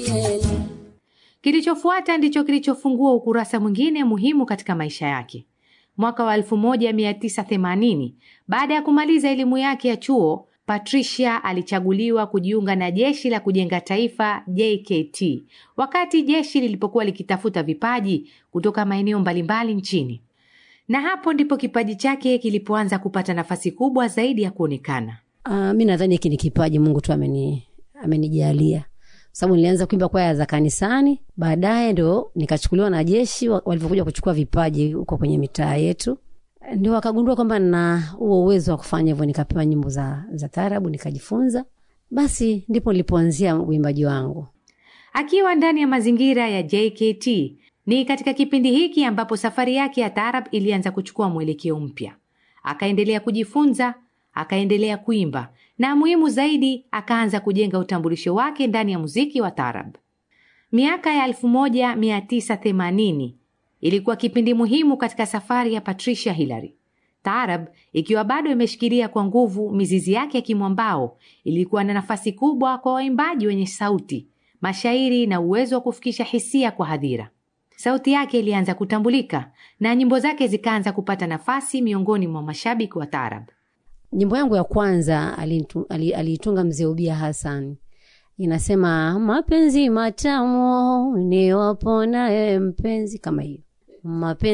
kele Kilichofuata ndicho kilichofungua ukurasa mwingine muhimu katika maisha yake. Mwaka wa 1980 baada ya kumaliza elimu yake ya chuo, Patricia alichaguliwa kujiunga na jeshi la kujenga taifa JKT, wakati jeshi lilipokuwa likitafuta vipaji kutoka maeneo mbalimbali nchini, na hapo ndipo kipaji chake kilipoanza kupata nafasi kubwa zaidi ya kuonekana. Uh, mi nadhani hiki ni kipaji Mungu tu ameni amenijalia sababu nilianza kuimba kwaya za kanisani, baadaye ndo nikachukuliwa na jeshi wa- walivyokuja kuchukua vipaji huko kwenye mitaa yetu, ndio wakagundua kwamba na huo uwezo wa kufanya hivyo, nikapewa nyimbo za, za taarabu nikajifunza, basi ndipo nilipoanzia uimbaji wangu. Akiwa ndani ya mazingira ya JKT, ni katika kipindi hiki ambapo safari yake ya taarab ilianza kuchukua mwelekeo mpya. Akaendelea kujifunza, akaendelea kuimba na muhimu zaidi, akaanza kujenga utambulisho wake ndani ya muziki wa taarab. Miaka ya 1980 ilikuwa kipindi muhimu katika safari ya Patricia Hillary. Taarab ikiwa bado imeshikilia kwa nguvu mizizi yake ya kimwambao, ilikuwa na nafasi kubwa kwa waimbaji wenye sauti, mashairi na uwezo wa kufikisha hisia kwa hadhira. Sauti yake ilianza kutambulika na nyimbo zake zikaanza kupata nafasi miongoni mwa mashabiki wa taarab. Nyimbo yangu ya kwanza aliitu- ali- aliitunga mzee Ubia Hassan, inasema mapenzi matamu ni wapona mpenzi, kama hiyo mapenzi